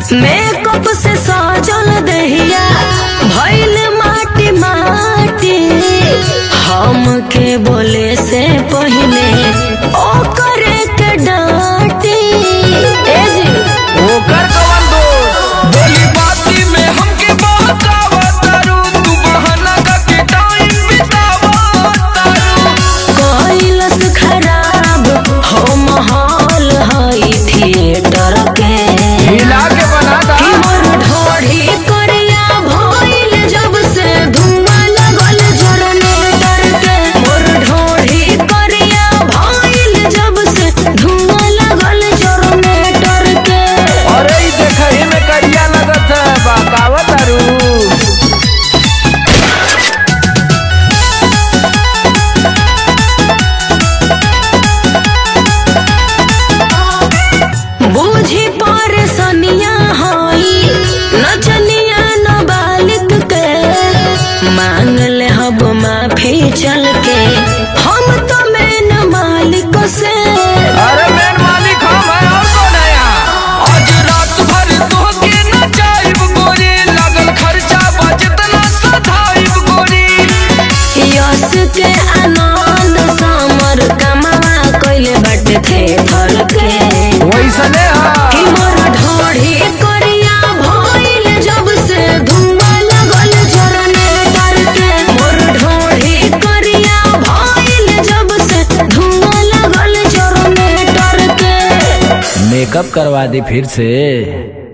makeup से सजल दहिया भइल माटी माटी हमके बोले से पहले ओ करे के डांटी ए जी ओकर कवन दोस्त बोली बाती में हमके बहकावत तारू तू बहाना करके टाइम बितावत तारू कैलस खराब हो माहौल हई थिएटर के हिला के बना दा कि मोर ढोढ़ी करिया भइल जब से धुआं लगल जनरेटर के मोर ढोढ़ी करिया भइल जब से धुआं लगल जनरेटर के अरे ई देखही में करिया लगत है बहकावत तारू बूझी पर सनिया हई नचनिया नाबालिग के मांग ले हब माफी चल के हम तो मैन मालिक से अरे मेन मालिक हम है और कौन है यहाँ आज रात भर तोहके नचाइब गोरी लागल खर्चा बचत ना सधाइब गोरी यस के आनंद समर कमावा कइले बाटे थे फर के वैसने कि हा मोर ढोढ़ी करिया भइल जब से धुआं लगल जनरेटर के मोर ढोढ़ी करिया भइल जब से धुआं लगल जनरेटर के मेकअप करवा दी फिर से